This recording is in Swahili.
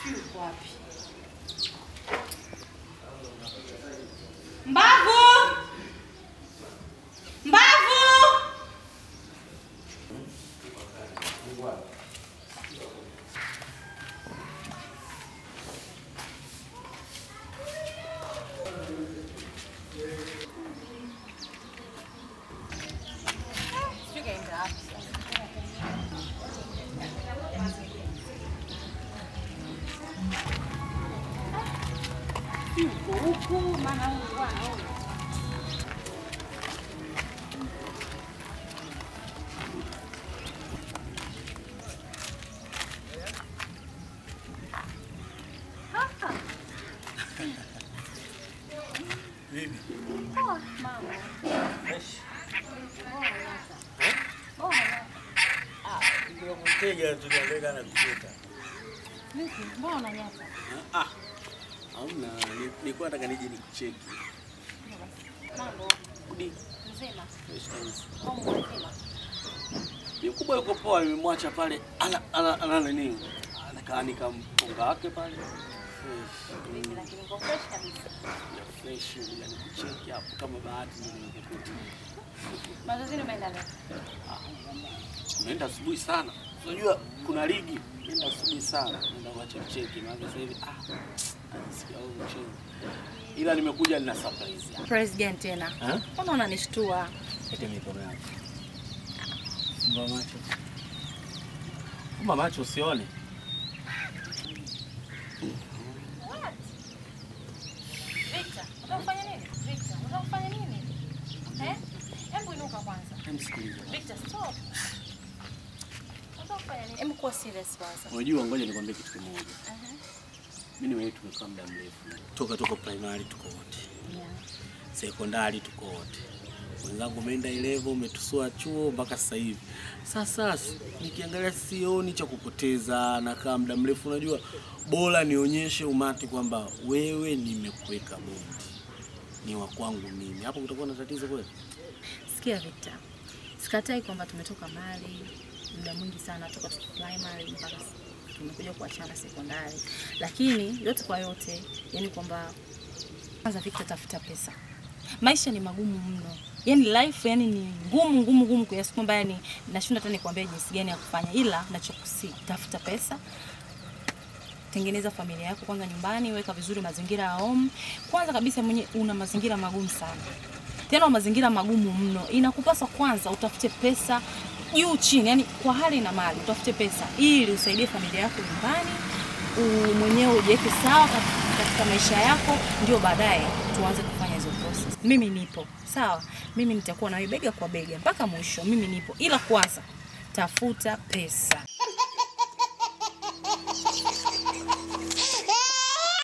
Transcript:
Yuko wapi? Mbavu! Mbavu! Sijui kaenda wapi sasa. Yuko huku maana huyu bwana huyu. Poa, mama. Poa, Lata. Poa, Lata. Mteja tunaweka na kukuta. Vipi? Mbona unanyata? Ah. Hamna, ni- nilikuwa nataka nije nikucheki. Mambo Udi. mzima. fresh kabisa. Homu mzima. Ni kubwa yuko poa, nimemwacha pale. Ana ana ana nini? Anakaa nikampunga wake pale. Fresh. Vipi Mm, lakini uko fresh kabisa. ya fresh bila nikucheki hapo kama bahati ndio nikukuta. Mazoezini umeenda leo? Umeenda asubuhi sana. Unajua kuna ligi. Umeenda asubuhi sana. Nenda kwa cheki cheki maana sasa hivi ah. Anasikia huu mchezo. Ila nimekuja nina surprise. hapa. President tena. Eh? Mbona unanishtua? Ete mikono yako. Fumba macho. Fumba macho usione. What? Victor, unataka kufanya nini? Victor, unataka kufanya nini? Eh? Hebu inuka kwanza. Msikilize. Victor, stop. Unataka kufanya nini? Hebu kuwa serious kwanza. Unajua, ngoja nikwambie kitu kimoja. Uh-huh. Mimi na wewe tumekaa muda mrefu. Toka toka primary tuko wote. Yeah. Sekondari tuko wote. Wenzangu umeenda ilevo, umetusua chuo mpaka sasa hivi. Sasa nikiangalia sioni cha kupoteza, nakaa muda mrefu. Unajua, bora nionyeshe umati kwamba wewe nimekuweka bondi, ni wa kwangu mimi. Hapo kutakuwa na tatizo kweli? Sikia Victor, sikatai kwamba tumetoka mbali muda mwingi sana toka tuko primary mpaka tumekuja kuachana sekondari, lakini yote kwa yote, yani kwamba kwanza Victor, tafuta pesa. Maisha ni magumu mno, yani life yani ni ngumu ngumu ngumu kiasi kwamba yani nashindwa hata nikwambia jinsi gani ya kufanya, ila nachokusi tafuta pesa tengeneza familia yako kwanza nyumbani, weka vizuri mazingira ya home. Kwanza kabisa mwenye una mazingira magumu sana, tena mazingira magumu mno, inakupaswa kwanza utafute pesa juu chini, yani kwa hali na mali utafute pesa ili usaidie familia yako nyumbani, u- mwenyewe ujiweke sawa kat- katika maisha yako, ndio baadaye tuanze kufanya hizo process. Mimi nipo sawa, mimi nitakuwa nawe bega kwa bega mpaka mwisho, mimi nipo, ila kwanza tafuta pesa.